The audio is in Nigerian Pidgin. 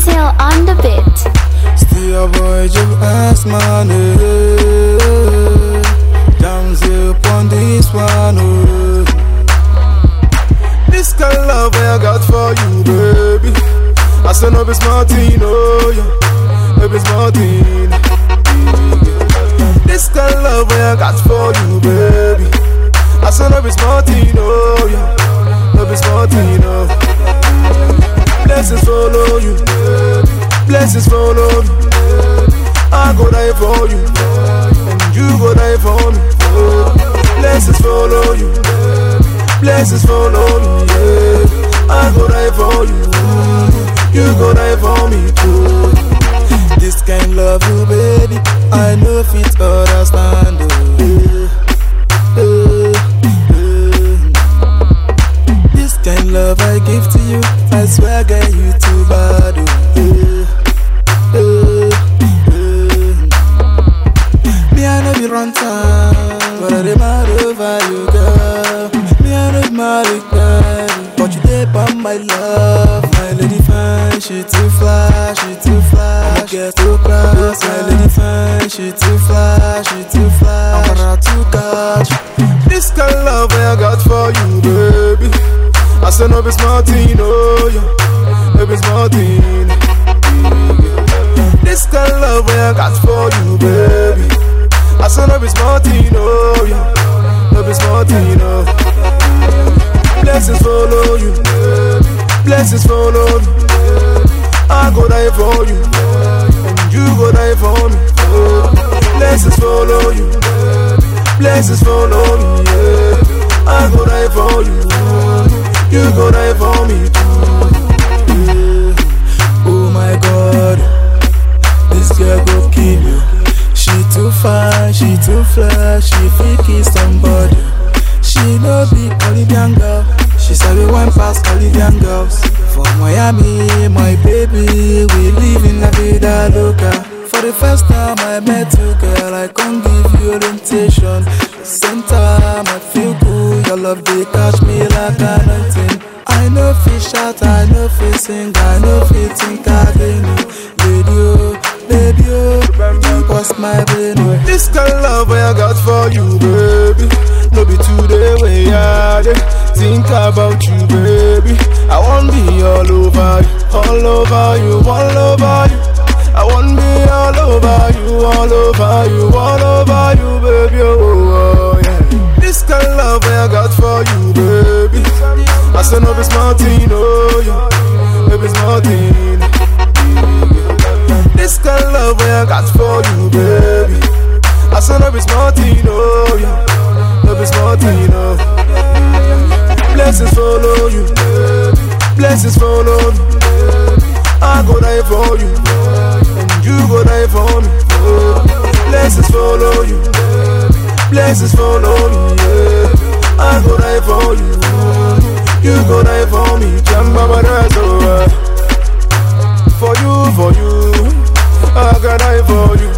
Till on the beat. Still a boy Jim ass man Down upon this one oh. This kind of love I got for you baby I said no be smarting oh yeah No be smarting This kind of love I got for you baby I said no be smarting oh yeah No be smarting oh Blessings follow you Blessings follow me I go die for you And you go die for me Blessings follow you Blessings follow me yeah. I go die for you You go die for me too This kind love you baby I know fit understand oh. Eh, eh, eh. This kind love I give to you I swear get you too bad oh. Eh, eh, eh. Me I know be run time But I dey mad over you girl Me I know be mad again But you dey on my love My lady fine, she too fly, she too fly I'ma get too class My lady fine, she too fly, she too fly I'm gonna to catch This kind of love I got for you baby I say no be smarting, oh yeah No be smarting This kind of love I got for you baby I say no be smarting, oh yeah No be smarting, oh Blessings follow you Blessings follow me I go die for you And you go die for me Blessings follow you Blessings follow me yeah. I go die for you You go die for me too yeah. Oh my God This girl go kill you She too fine, she too fly She fit kiss somebody She no be Caribbean girl She sabi one pass Caribbean girls For Miami, my baby We live in la vida loca For the first time I met you girl I can't give you orientation Same time I feel good Your love they catch me like a nothing I know fish shout, I know fish sing I know fit think again Lady oh, baby oh You bust my brain oh. This kind of love I got for you baby No be today way I dey think about you baby I want be all over you All over you, all over you I want be all over you, all over you, all over you baby oh, oh yeah This kind of love I got for you baby I say no be smarting oh yeah No be smarting this kind of love I got for you, baby. I said no be smarting, oh yeah, no be smarting, oh. Blessings follow you, blessings follow me. I go die for you, and you go die for me. Blessings follow you, blessings follow me. Yeah. I go die for you, you go die for me. Jamba that's over. For you, for you. I can die for you.